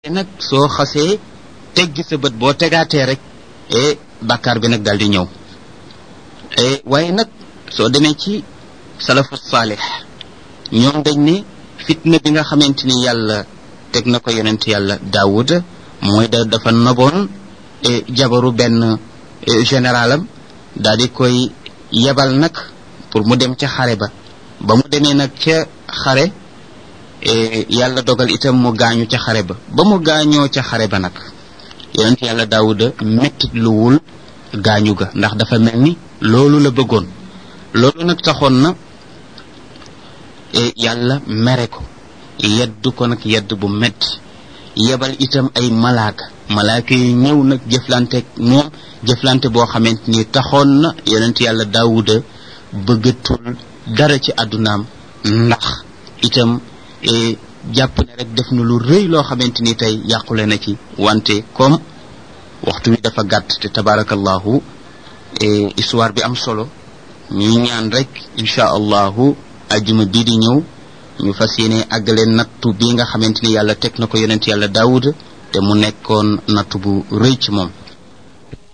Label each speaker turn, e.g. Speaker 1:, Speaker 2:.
Speaker 1: nag soo xasee teggi sa bët boo tegaatee rek e bàkkaar bi nag daal di ñëw waaye nag soo demee ci salafu saalix ñoom dañ ne fitna bi nga xamante ni yàlla teg na ko yonent yàlla daawud mooy da dafa noboon jabaru benn généralam daal di koy yebal nag pour mu dem ca xare ba ba mu demee nag ca xare yàlla dogal itam mu gaañu ca xare ba ba mu gaañoo ca xare ba nag yonent yàlla daawuda mettit luwul gaañu ga ndax dafa mel ni loolu la bëggoon loolu nag taxoon na yàlla mere ko yedd ko nag yedd bu metti yebal itam ay malaaka malaaka yu ñëw nag jëflanteeg moom jëflante boo xamante ni taxoon na yonent yàlla daawuda bëggatul dara ci àddunaam ndax itam jàpp ne rek def na lu rëy loo xamante ni tey yàqule na ci wante comme waxtu wi dafa gàtt te tabarakallahu histoire bi am solo ñuy ñaan rek incha allahu ajjuma bii di ñëw ñu fas yéene àggale nattu bi nga xamante ni yàlla teg na ko yonent yàlla daawuda te mu nekkoon nattu bu rëy ci moom